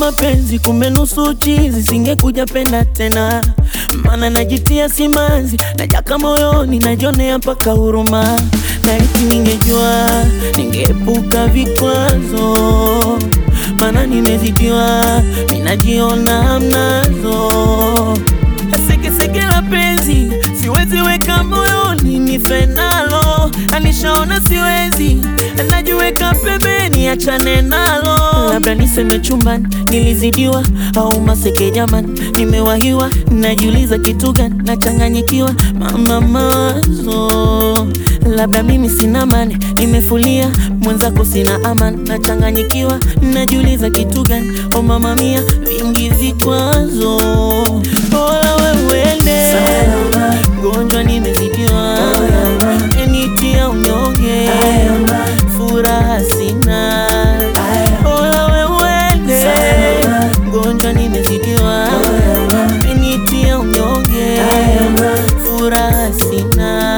mapenzi, kumbe nusu chizi, singekuja penda tena, mana najitia simanzi, najaka moyoni, najionea mpaka huruma, laiti ningejua, ningeepuka vikwazo, mana nimezidiwa, minajiona hamnazo Sekeseke la penzi siwezi weka moyoni, nife nalo, anishaona siwezi, najiweka pembeni, achane nalo. Labda niseme chumbani nilizidiwa, au maseke jamani, nimewahiwa, najiuliza kitu gani, nachanganyikiwa, mama mazo Labda mimi sina mane, nimefulia mwenzako, sina amani, nachanganyikiwa, najiuliza kitu gani, o mama mia, vingi vikwazo, bora wewe uende mgonjwa, nimezidiwa, enitia unyonge, furaha sina, bora wewe uende mgonjwa, nimezidiwa, enitia unyonge, furaha sina.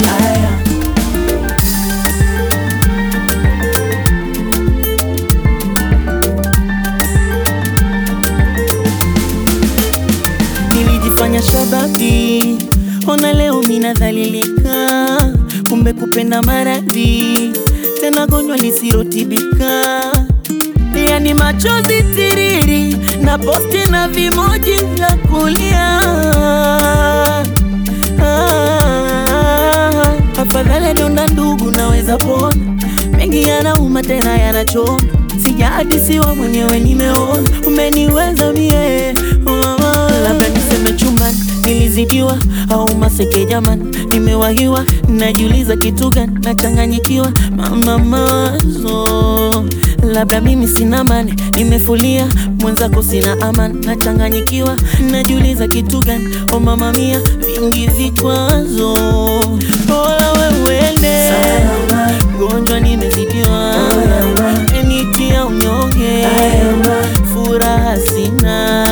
Nilijifanya shababi, ona leo minadhalilika, kumbe kupenda maradhi, tena gonjwa lisirotibika, yani machozi tiriri na posti na vimoji vya kulia. Ah, afadhali donda ndugu, naweza pona, mengi yanauma tena yanachoma, sijahadisiwa mwenyewe, nimeona umeniweza mie oh, labda niseme chumbani nilizidiwa, au maseke jamani, nimewahiwa, najiuliza kitu gani, nachanganyikiwa, mama mazo labda mimi sina mane, nimefulia mwenzako, sina amani, nachanganyikiwa, najiuliza kitu gani, o mama mia, vingi vikwazo, bora wewe uende mgonjwa, nimezidiwa, enitia unyonge, furaha sina